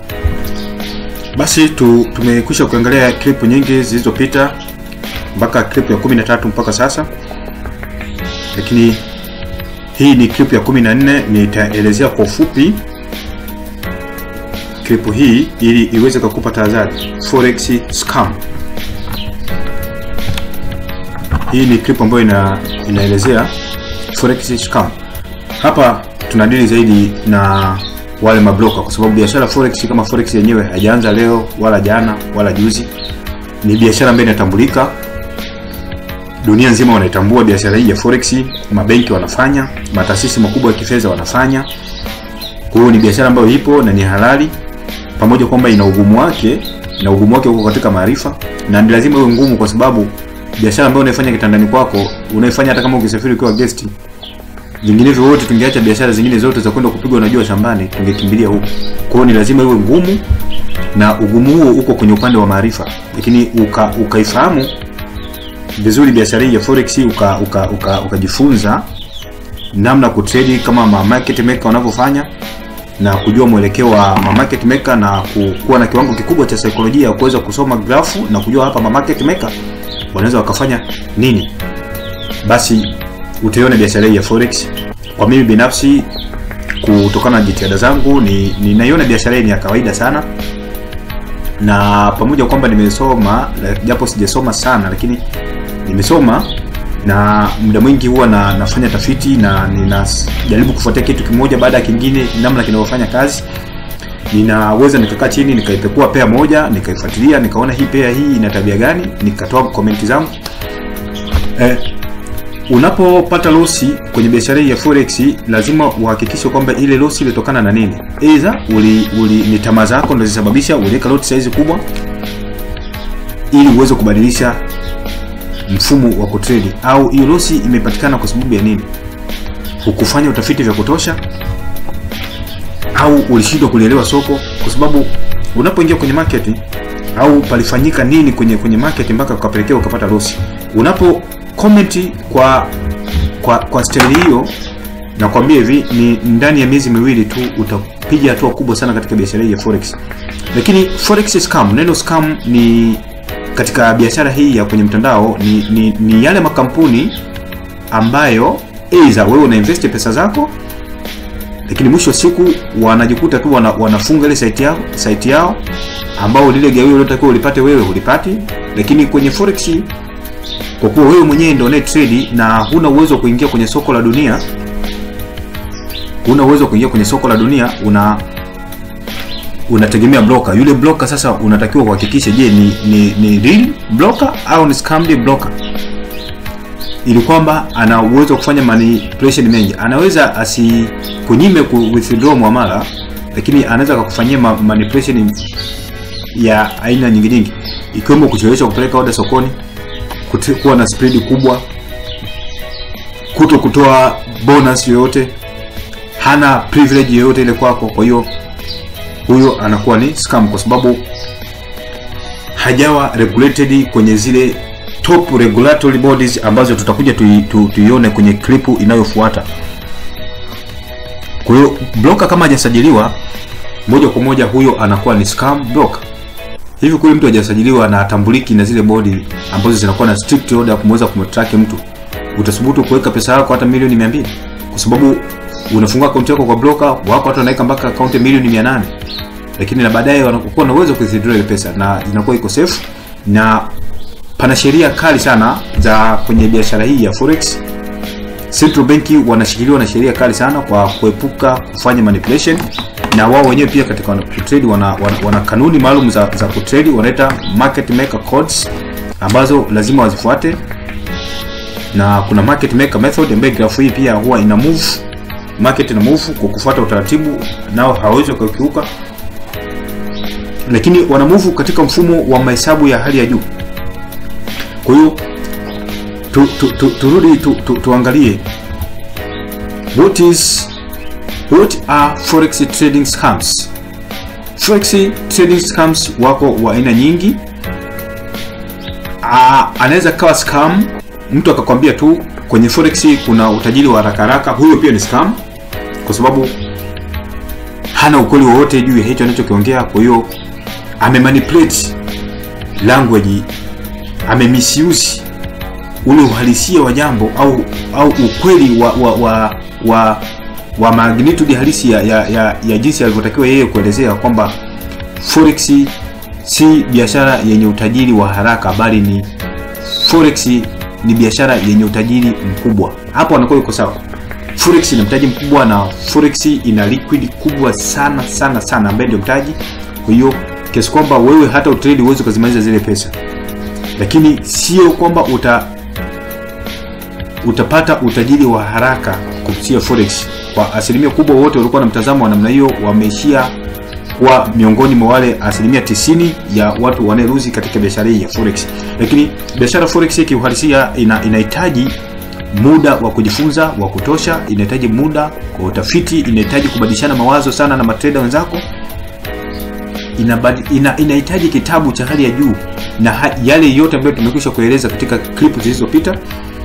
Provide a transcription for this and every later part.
Basi tu, tumekwisha kuangalia clip nyingi zilizopita mpaka clip ya 13 mpaka sasa, lakini hii ni clip ya 14. Nitaelezea kwa ufupi clip hii ili iweze kukupa tahadhari forex scam. Hii ni clip ambayo ina, inaelezea forex scam. Hapa tunadili zaidi na wale mabroka, kwa sababu biashara forex kama forex yenyewe haijaanza leo wala jana wala juzi. Ni biashara ambayo inatambulika dunia nzima, wanaitambua biashara hii ya forex. Mabenki wanafanya, mataasisi makubwa ya kifedha wanafanya. Kwa hiyo ni biashara ambayo ipo na ni halali, pamoja kwamba ina ugumu wake, na ugumu wake uko katika maarifa, na ni lazima iwe ngumu, kwa sababu biashara ambayo unaifanya kitandani kwako, unaifanya hata kama ukisafiri ukiwa guest vinginevyo wote tungeacha biashara zingine zote za kwenda kupigwa na jua shambani, tungekimbilia huko. Kwa hiyo ni lazima iwe ngumu, na ugumu huo uko kwenye upande wa maarifa, lakini uka ukaifahamu vizuri biashara hii ya forex, uka ukajifunza uka, uka namna kutrade kama ma market maker wanavyofanya na kujua mwelekeo wa ma market maker na kuwa na kiwango kikubwa cha saikolojia ya kuweza kusoma grafu na kujua hapa ma market maker wanaweza wakafanya nini, basi utaiona biashara hii ya forex. Kwa mimi binafsi, kutokana na jitihada zangu, ni ninaiona biashara hii ni ya kawaida sana, na pamoja kwamba nimesoma japo sijasoma sana, lakini nimesoma na muda mwingi huwa na nafanya tafiti na ninajaribu kufuatia kitu kimoja baada ya kingine, namna kinavyofanya kazi. Ninaweza nikakaa chini nikaipekua pea moja nikaifuatilia, nikaona hii pea hii ina tabia gani, nikatoa komenti zangu eh, Unapopata losi kwenye biashara hii ya forex, lazima uhakikishe kwamba ile losi ilitokana na nini. Aidha uli, uli ni tamaa zako ndio zisababisha uliweka lot size kubwa ili uweze kubadilisha mfumo wa kutrade, au hiyo losi imepatikana kwa sababu ya nini? Hukufanya utafiti vya kutosha, au ulishindwa kulielewa soko, kwa sababu unapoingia kwenye market au palifanyika nini kwenye kwenye market mpaka ukapelekea ukapata losi. Unapo comment kwa kwa kwa staili hiyo, nakwambia hivi, ni ndani ya miezi miwili tu utapiga hatua kubwa sana katika biashara hii ya forex. Lakini forex scam, neno scam ni katika biashara hii ya kwenye mtandao ni, ni, ni yale makampuni ambayo aidha wewe una invest pesa zako, lakini mwisho wa siku wanajikuta tu wana, wanafunga ile site yao site yao ambao lile gawio lilotakiwa ulipate wewe ulipati, lakini kwenye forex kwa kuwa wewe mwenyewe ndio unaye trade na huna uwezo wa kuingia kwenye soko la dunia, huna uwezo wa kuingia kwenye soko la dunia, una unategemea broker. Yule broker sasa unatakiwa kuhakikisha, je, ni ni, ni real broker au ni scammed broker, ili kwamba ana uwezo wa kufanya manipulation mengi. Anaweza asikunyime ku withdraw muamala, lakini anaweza kukufanyia ma manipulation ya aina nyingi nyingi, ikiwemo kuchelewesha kupeleka order sokoni kuwa na spread kubwa, kuto kutoa bonus yoyote, hana privilege yoyote ile kwako. Kwa hiyo huyo anakuwa ni scam, kwa sababu hajawa regulated kwenye zile top regulatory bodies ambazo tutakuja tuione tu, kwenye clip inayofuata. Kwa hiyo broker kama hajasajiliwa moja kwa moja, huyo anakuwa ni scam broker. Hivi kule mtu hajasajiliwa na atambuliki na zile bodi ambazo zinakuwa na strict order ya kumweza kumtrack mtu, utasubutu kuweka pesa yako hata milioni 200 kwa sababu unafungua akaunti yako kwa broker wako, watu wanaweka mpaka akaunti milioni 800, lakini na baadaye wanakuwa na uwezo wa kuwithdraw ile pesa na inakuwa iko safe, na pana sheria kali sana za kwenye biashara hii ya forex. Central Bank wanashikiliwa na sheria kali sana kwa kuepuka kufanya manipulation na wao wenyewe pia katika kutrade wana, wana, wana kanuni maalum za, za kutrade wanaita market maker codes ambazo lazima wazifuate, na kuna market maker method ambayo grafu hii pia huwa ina move market na move kwa kufuata utaratibu, nao hawawezi kukiuka, lakini wana move katika mfumo wa mahesabu ya hali ya juu. Kwa hiyo tu, tu, tu, turudi tu, tu, tuangalie what is What are forex trading scams? Forex trading scams wako wa aina nyingi. Anaweza kawa scam, mtu akakwambia tu kwenye forex kuna utajiri wa haraka haraka, huyo pia ni scam, kwa sababu hana ukweli wowote juu ya hicho anachokiongea kwa hiyo amemanipulate language amemisuse ule uhalisia wa jambo au au ukweli wa wa wa, wa, wa magnitude halisi ya, ya, ya, ya jinsi alivyotakiwa yeye kuelezea kwamba forex si biashara yenye utajiri wa haraka bali ni forex ni biashara yenye utajiri mkubwa hapo anakuwa yuko sawa forex ina mtaji mkubwa na forex ina liquid kubwa sana sana sana ambaye ndio mtaji kwa hiyo kiasi kwamba wewe hata utrade uwezi ukazimaliza zile pesa lakini sio kwamba uta utapata utajiri wa haraka kupitia forex kwa asilimia kubwa wote walikuwa na mtazamo wa namna hiyo wameishia kuwa miongoni mwa wale asilimia 90 ya watu wanaeruzi katika biashara hii ya forex lakini biashara forex kiuhalisia ina, inahitaji muda wa kujifunza wa kutosha inahitaji muda kwa utafiti inahitaji kubadilishana mawazo sana na matreda wenzako inahitaji ina, inahitaji kitabu cha hali ya juu na ha, yale yote ambayo tumekwisha kueleza katika clip zilizopita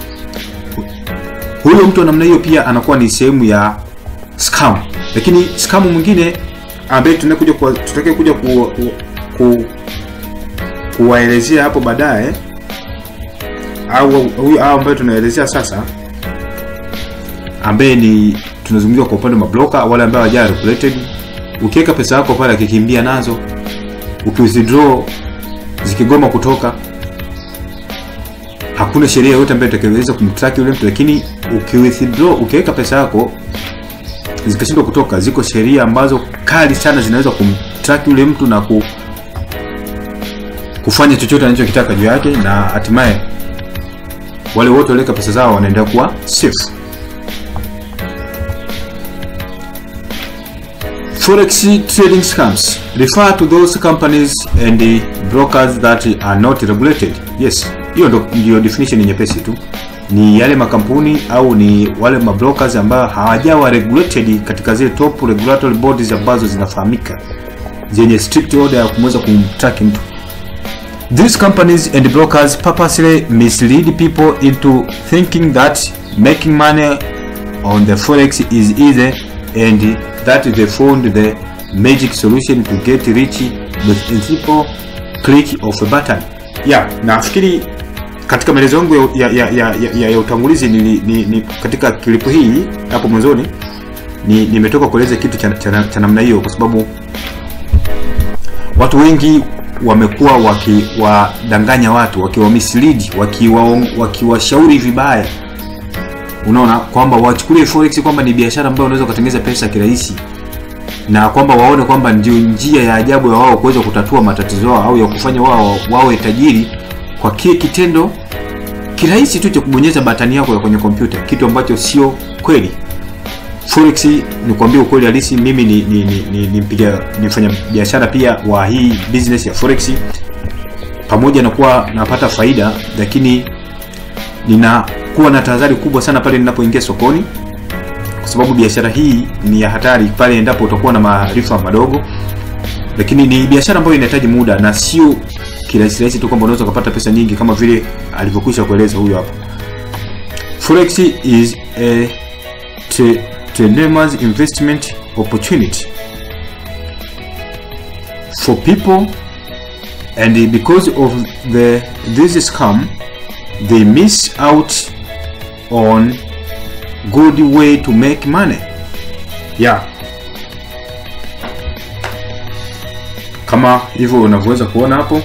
huyo mtu wa namna hiyo pia anakuwa ni sehemu ya scam lakini scam mwingine ambaye tunakuja tutake kuja ku, ku, ku, kuwaelezea hapo baadaye au huyu au ambaye tunaelezea sasa ambaye ni tunazungumzia kwa upande wa mabloka wale ambao hawaja regulated ukiweka pesa yako pale akikimbia nazo ukiwithdraw zikigoma kutoka hakuna sheria yoyote ambayo itakayoweza kumtrack yule mtu lakini ukiwithdraw ukiweka pesa yako zikashindwa kutoka ziko sheria ambazo kali sana zinaweza kumtrack yule mtu na ku, kufanya chochote anachokitaka juu yake na hatimaye wale wote waliweka pesa zao wanaendelea kuwa safe Forex trading scams refer to those companies and the brokers that are not regulated. Yes, hiyo ndio definition nyepesi tu. Ni yale makampuni au ni wale mabrokers ambao hawajawa regulated katika zile top regulatory bodies ambazo zinafahamika zenye strict order ya kumweza kumtrack mtu. These companies and brokers purposely mislead people into thinking that making money on the forex is easy and that they found the magic solution to get rich with a simple click of a button. Yeah, nafikiri katika maelezo yangu ya, ya, ya, ya, ya, ya utangulizi ni, ni, ni katika klipu hii hapo mwanzoni ni nimetoka kueleza kitu cha, cha, cha namna hiyo kwa sababu watu wengi wamekuwa wakiwadanganya watu wakiwamislead wakiwashauri waki vibaya unaona kwamba wachukulie forex kwamba ni biashara ambayo unaweza kutengeneza pesa kirahisi na kwamba waone kwamba ndio njia ya ajabu ya wao kuweza kutatua matatizo yao au ya kufanya wao wawe tajiri kwa kile kitendo kirahisi tu cha kubonyeza batani yako ya kwenye kompyuta kitu ambacho sio kweli forex ni kuambia ukweli halisi mimi ni, ni, ni, ni, ni mpiga nifanya biashara pia wa hii business ya forex pamoja na kuwa napata faida lakini ninakuwa na tahadhari kubwa sana pale ninapoingia sokoni kwa sababu biashara hii ni ya hatari pale endapo utakuwa na maarifa madogo lakini ni biashara ambayo inahitaji muda na sio kirahisi rahisi tu kwamba unaweza ukapata pesa nyingi kama vile alivyokwisha kueleza huyo hapa forex is a tremendous investment opportunity for people and because of the this scam they miss out on good way to make money yeah kama hivyo unavyoweza kuona hapo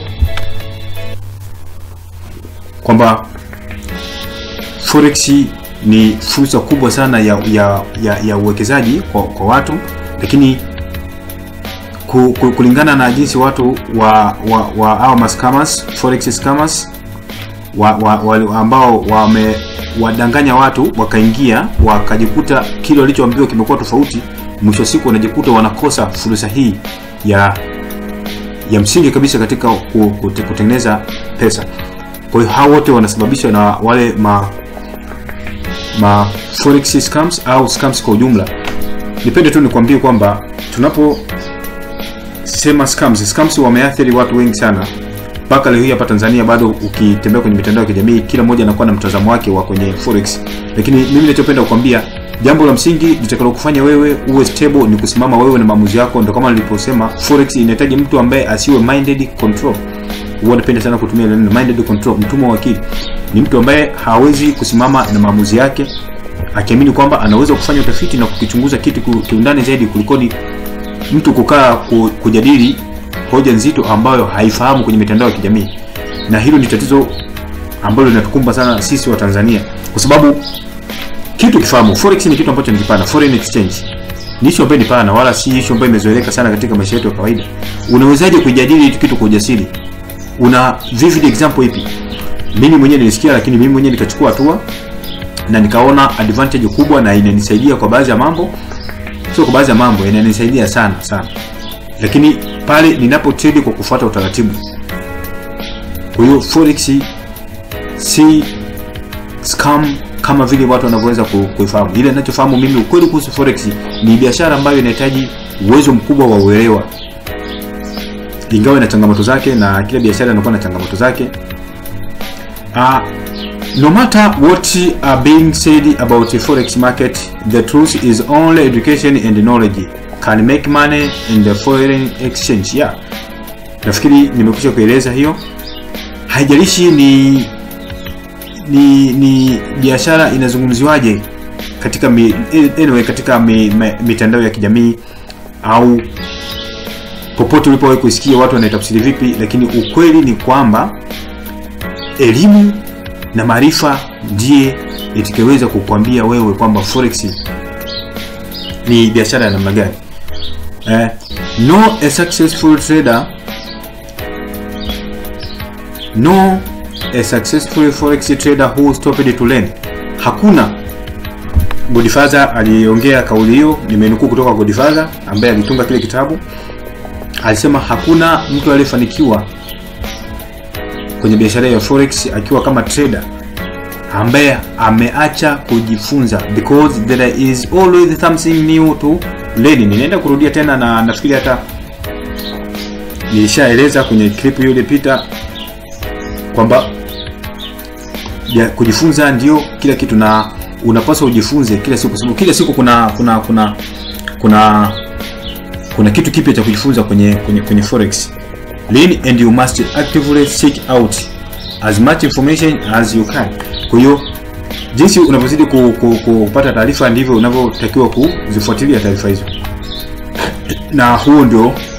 kwamba forex ni fursa kubwa sana ya, ya, ya, ya uwekezaji kwa, kwa watu lakini ku, ku, kulingana na jinsi watu wa, wa, wa au mascammers forex scammers wa, wa, wa, ambao wamewadanganya watu wakaingia wakajikuta kile walichoambiwa kimekuwa tofauti mwisho wa siku wanajikuta wanakosa fursa hii ya ya msingi kabisa katika kutengeneza pesa kwa hiyo hao wote wanasababishwa na wale ma ma forex scams au scams kwa ujumla nipende tu nikwambie kwamba tunapo sema scams scams wameathiri watu wengi sana mpaka leo hii hapa Tanzania bado ukitembea kwenye mitandao ya kijamii kila mmoja anakuwa na mtazamo wake wa kwenye forex lakini mimi ninachopenda kukwambia jambo la msingi litakalo kufanya wewe uwe stable ni kusimama wewe na maamuzi yako ndio kama niliposema forex inahitaji mtu ambaye asiwe minded control huwa napenda sana kutumia neno minded control mtumwa wa akili ni mtu ambaye hawezi kusimama na maamuzi yake akiamini kwamba anaweza kufanya utafiti na kukichunguza kitu ku- kiundani zaidi kulikoni mtu kukaa ku, kujadili hoja nzito ambayo haifahamu kwenye mitandao ya kijamii na hilo ni tatizo ambalo linatukumba sana sisi wa Tanzania kwa sababu kitu kifahamu forex ni kitu ambacho ni kipana foreign exchange ni issue ambayo ni pana wala si issue ambayo imezoeleka sana katika maisha yetu ya kawaida unawezaje kujadili hiki kitu kwa ujasiri una vivid example ipi mimi mwenyewe nilisikia lakini mimi mwenyewe nikachukua hatua na nikaona advantage kubwa na inanisaidia kwa baadhi ya mambo sio kwa baadhi ya mambo inanisaidia sana sana lakini pale ninapo trade kwa kufuata utaratibu kwa hiyo forex si scam kama vile watu wanavyoweza ku- kuifahamu ile ninachofahamu mimi ukweli kuhusu forex ni biashara ambayo inahitaji uwezo mkubwa wa uelewa ingawa ina changamoto zake na kila biashara inakuwa na changamoto zake uh, no matter what are being said about the forex market the truth is only education and knowledge can make money in the foreign exchange yeah nafikiri nimekwisha kueleza hiyo haijalishi ni ni ni biashara inazungumziwaje katika mi, anyway, katika mi, mi, mitandao ya kijamii au popote ulipowahi kusikia watu wanaitafsiri vipi lakini ukweli ni kwamba elimu na maarifa ndiye itakayoweza kukwambia wewe kwamba forex ni biashara ya namna gani eh, no a successful trader no a successful forex trader who stopped to learn hakuna godfather aliongea kauli hiyo nimenukuu kutoka kwa godfather ambaye alitunga kile kitabu alisema hakuna mtu aliyefanikiwa kwenye biashara ya forex akiwa kama trader ambaye ameacha kujifunza because there is always something new to learn ninaenda kurudia tena na nafikiri hata nilishaeleza kwenye clip hiyo iliyopita kwamba ya kujifunza ndio kila kitu na unapaswa ujifunze kila siku kwa sababu kila siku kuna kuna kuna kuna kuna kitu kipya cha kujifunza kwenye kwenye, kwenye forex learn and you must actively seek out as much information as you can kwa hiyo jinsi unavyozidi ku, ku, kupata taarifa ndivyo unavyotakiwa kuzifuatilia taarifa hizo na huo ndio